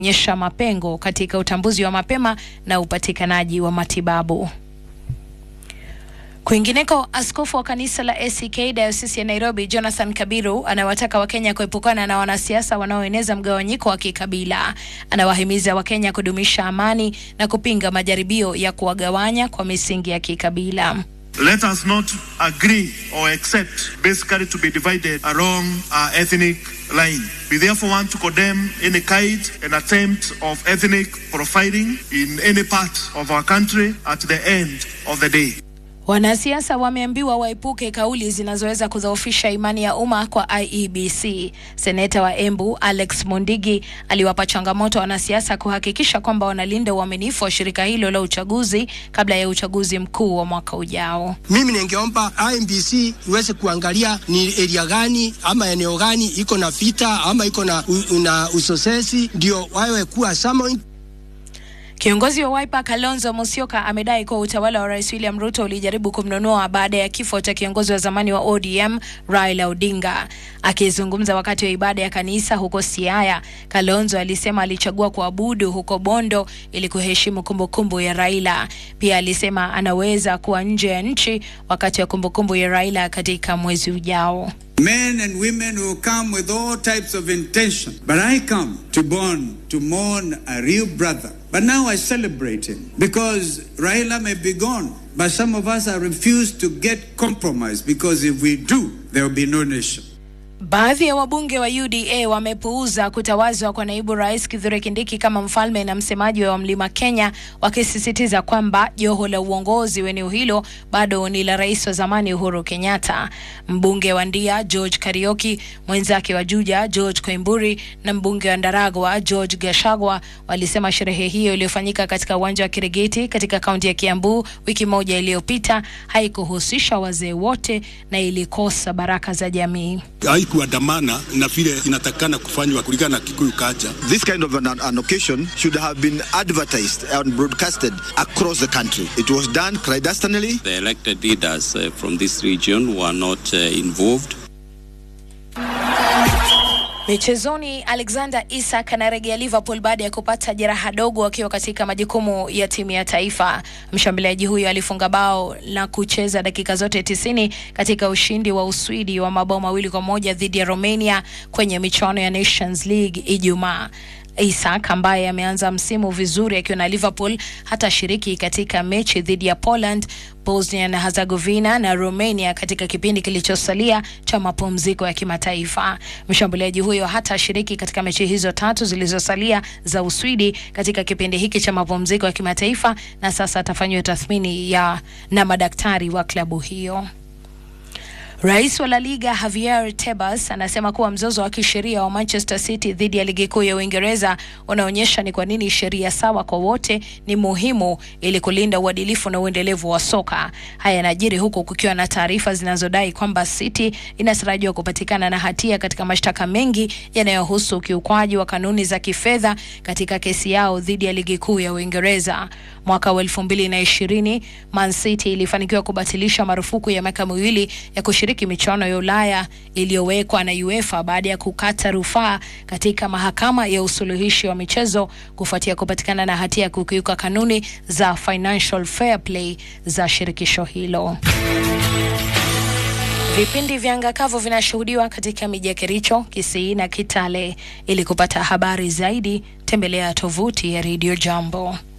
nyesha mapengo katika utambuzi wa mapema na upatikanaji wa matibabu. Kwingineko, askofu wa kanisa la ACK dayosisi ya Nairobi Jonathan Kabiru anawataka Wakenya kuepukana na wanasiasa wanaoeneza mgawanyiko wa kikabila. Anawahimiza Wakenya kudumisha amani na kupinga majaribio ya kuwagawanya kwa misingi ya kikabila. Let us not agree or accept basically to be divided along our ethnic line. We therefore want to condemn any kind and attempt of ethnic profiling in any part of our country at the end of the day. Wanasiasa wameambiwa waepuke kauli zinazoweza kudhoofisha imani ya umma kwa IEBC. Seneta wa Embu Alex Mondigi aliwapa changamoto wanasiasa kuhakikisha kwamba wanalinda uaminifu wa shirika hilo la uchaguzi kabla ya uchaguzi mkuu wa mwaka ujao. Mimi ningeomba IMBC iweze kuangalia ni area gani ama eneo gani iko na vita ama iko na, na usosesi, ndio wawe kuwa summoned Kiongozi wa Wiper Kalonzo Musyoka amedai kuwa utawala wa Rais William Ruto ulijaribu kumnunua baada ya kifo cha kiongozi wa zamani wa ODM Raila Odinga. Akizungumza wakati wa ibada ya kanisa huko Siaya, Kalonzo alisema alichagua kuabudu huko Bondo ili kuheshimu kumbukumbu ya Raila. Pia alisema anaweza kuwa nje ya nchi wakati wa kumbukumbu ya Raila katika mwezi ujao. Men and women will come with all types of intention. But I come to born to mourn a real brother. But now I celebrate him because Raila may be gone. But some of us are refused to get compromised because if we do, there will be no nation. Baadhi ya wabunge wa UDA wamepuuza kutawazwa kwa naibu rais Kithure Kindiki kama mfalme na msemaji wa Mlima Kenya, wakisisitiza kwamba joho la uongozi wa eneo hilo bado ni la rais wa zamani Uhuru Kenyatta. Mbunge wa Ndia George Karioki, mwenzake wa Juja George Koimburi na mbunge wa Ndaragwa George Gashagwa walisema sherehe hiyo iliyofanyika katika uwanja wa Kirigiti katika kaunti ya Kiambu wiki moja iliyopita haikuhusisha wazee wote na ilikosa baraka za jamii haikuandamana na vile inatakana kufanywa kulingana na Kikuyu culture. This kind of an, an occasion should have been advertised and broadcasted across the country. It was done clandestinely. The elected leaders uh, from this region were not uh, involved. Michezoni, Alexander Isak anarejea Liverpool baada ya kupata jeraha dogo akiwa katika majukumu ya timu ya taifa. Mshambuliaji huyo alifunga bao na kucheza dakika zote tisini katika ushindi wa Uswidi wa mabao mawili kwa moja dhidi ya Romania kwenye michuano ya Nations League Ijumaa. Isak ambaye ameanza msimu vizuri akiwa na Liverpool hatashiriki katika mechi dhidi ya Poland, Bosnia na Herzegovina na Romania katika kipindi kilichosalia cha mapumziko ya kimataifa. Mshambuliaji huyo hatashiriki katika mechi hizo tatu zilizosalia za Uswidi katika kipindi hiki cha mapumziko ya kimataifa na sasa atafanyiwa tathmini ya na madaktari wa klabu hiyo. Rais wa La Liga Javier Tebas anasema kuwa mzozo wa kisheria wa Manchester City dhidi ya ligi kuu ya Uingereza unaonyesha ni kwa nini sheria sawa kwa wote ni muhimu ili kulinda uadilifu na uendelevu wa soka. Haya yanajiri huku kukiwa na taarifa zinazodai kwamba City inatarajiwa kupatikana na hatia katika mashtaka mengi yanayohusu ukiukwaji wa kanuni za kifedha katika kesi yao dhidi ya ligi kuu ya Uingereza. Mwaka wa elfu mbili na ishirini Man City ilifanikiwa kubatilisha marufuku ya miaka miwili ya kushiriki michuano ya Ulaya iliyowekwa na UEFA baada ya kukata rufaa katika mahakama ya usuluhishi wa michezo kufuatia kupatikana na hatia ya kukiuka kanuni za financial fair play za shirikisho hilo. Vipindi vya anga kavu vinashuhudiwa katika miji ya Kericho, Kisii na Kitale. Ili kupata habari zaidi, tembelea tovuti ya Radio Jambo.